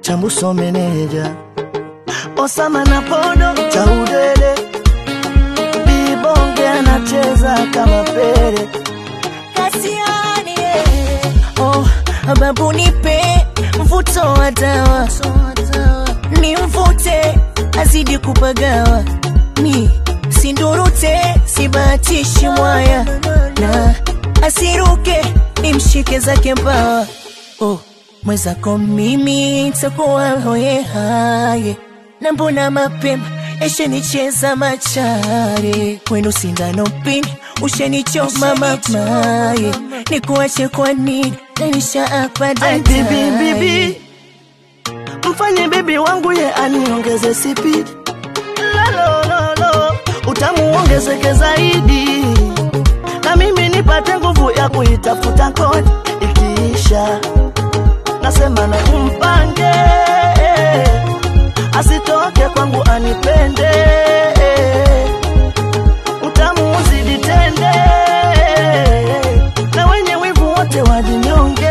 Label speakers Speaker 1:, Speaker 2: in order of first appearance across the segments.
Speaker 1: chambuso meneja Osama na podo cha udele Bibonge anacheza kama pele
Speaker 2: Kasiani, yeah. Oh, babu nipe mvuto wa dawa ni mvute azidi kupagawa mi sindurute sibahatishi mwaya na asiruke nimshike zake mbawa oh, mwezako mimi takuwa hoye haye na mbona mapema eshenicheza machare kwenu sindano pini ushenichoma mamaye nikuache kwa nini nanisha apa
Speaker 1: Ai bibi bibi Mfanye bibi wangu ye aniongeze sipidi Lalololo Utamu ongezeke zaidi Na mimi nipate nguvu ya kuitafuta kodi Ikiisha Nasema na umpange Asitoke kwangu anipende Utamu uzidi tende Na wenye wivu wote wajinyonge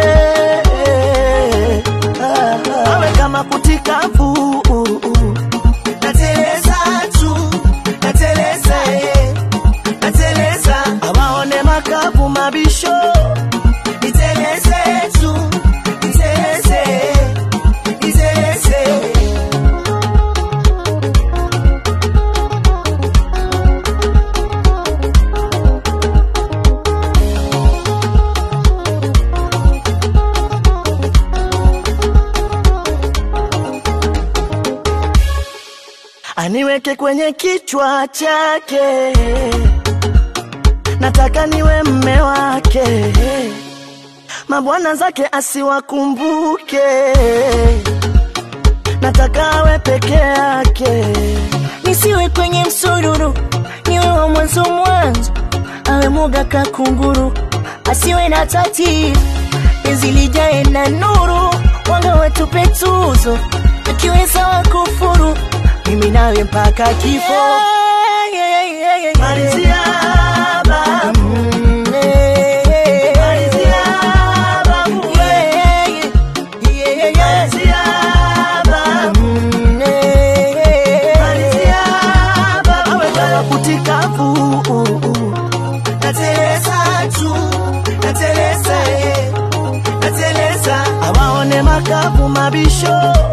Speaker 1: awe kama kutikafu nateleza tu nateleza eh, nateleza awaone makapu mabisho niteleze tu niteleze niteleze aniweke kwenye kichwa chake, nataka niwe mme wake, mabwana zake asiwakumbuke, nataka awe peke yake.
Speaker 2: nisiwe kwenye msururu, niwe wa mwanzo mwanzo, awe muga kakunguru, asiwe na tatizo, penzi lijae na nuru, wanga watupe tuzo, akiweza wakufuru, mimi nawe mpaka kifo.
Speaker 1: Malizia babu,
Speaker 2: Mm, eh, eh,
Speaker 1: malizia babu,
Speaker 2: yeah, yeah, yeah, yeah.
Speaker 1: malizia babu.
Speaker 2: Mm, eh, eh,
Speaker 1: Malizia baba awe kama kutikafu nateleza tu nateleza eh, nateleza awaone makapu mabisho